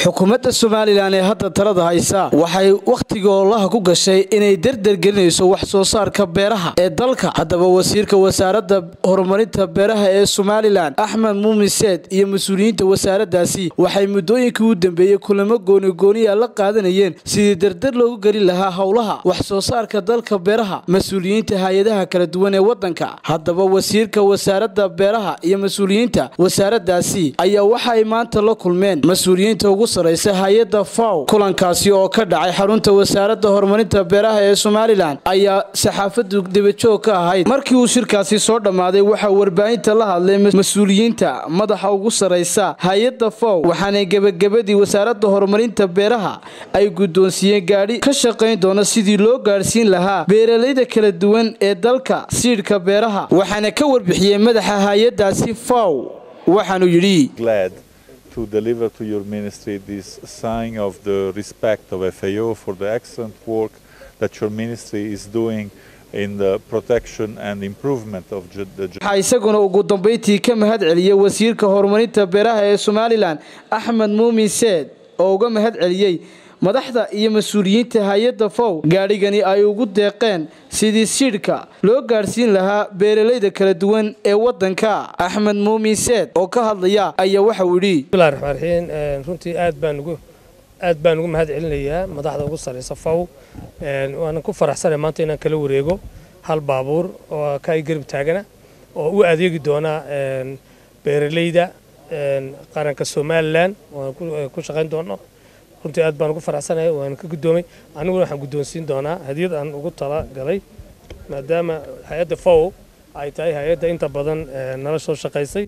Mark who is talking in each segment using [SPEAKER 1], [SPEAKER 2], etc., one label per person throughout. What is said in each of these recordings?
[SPEAKER 1] xukuumadda somalilan ee hadda talada haysa waxay wakhtiga oolaha ku gashay inay derdergelinayso wax soo saarka beeraha ee dalka haddaba wasiirka wasaaradda horumarinta beeraha ee somalilan axmed muumin seed iyo mas-uuliyiinta wasaaraddaasi waxay muddooyinkii u dambeeyey kulamo goonigooniya la qaadanayeen sidii derder loogu gelin lahaa howlaha wax soo saarka dalka beeraha mas-uuliyiinta hay-adaha kala duwan ee waddanka haddaba wasiirka wasaaradda beeraha iyo mas-uuliyiinta wasaaraddaasi ayaa waxa ay maanta la kulmeen mas-uuliyiinta ugu sarraysa hay-adda faw kulankaasi oo ka dhacay xarunta wasaaradda horumarinta beeraha ee somalilan ayaa saxaafaddu debajoog ka ahayd markii uu shirkaasi soo dhammaaday waxaa warbaahinta la hadlay mas-uuliyiinta madaxa ugu sarraysa hay-adda faw waxaana gebagabadii wasaaradda horumarinta beeraha ay guddoonsiiyeen gaadhi ka shaqayn doona sidii loo gaadhsiin lahaa beeralayda kala duwan ee dalka siidhka beeraha waxaana ka warbixiyey madaxa hay-addaasi faw waxaanu yidhi
[SPEAKER 2] to deliver to your ministry this sign of the respect of FAO for the excellent work that your ministry is doing in the protection and improvement of the
[SPEAKER 1] waxaa isaguna ugu dambayntii ka mahad celiyey wasiirka horumarinta beeraha ee somalilan axmed muumin seed oo uga mahad celiyey madaxda iyo mas-uuliyiinta hay-adda fow gaadhigani ay ugu deeqeen sidii siidhka loo gaadhsiin lahaa beeralayda kala duwan ee waddanka axmed muumin seed oo ka hadlaya ayaa waxauu yidhi
[SPEAKER 3] bismillahi raxmaan raxiim runtii aad baan ugu aad baan ugu mahad celinayaa madaxda ugu sarraysa fow waanan ku faraxsanay maanta inaan kala wareego hal baabuur oo ka ay garab taagana oo u adeegi doona beeralayda qaranka somalilan waan ku shaqayn doono runtii aad baan ugu faraxsanahay waan ka guddoomay aniguna waxaan guddoonsiin doonaa hadiyad aan ugu tala galay maadaama hay-adda fow ay tahay hay-adda inta badan nala soo shaqaysay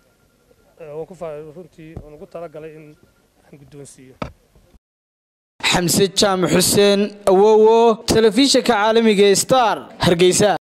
[SPEAKER 3] runtii waan ugu tala galay in aan guddoonsiiyo
[SPEAKER 1] xamse jaamac xuseen awowo telefishinka caalamiga star hargeysa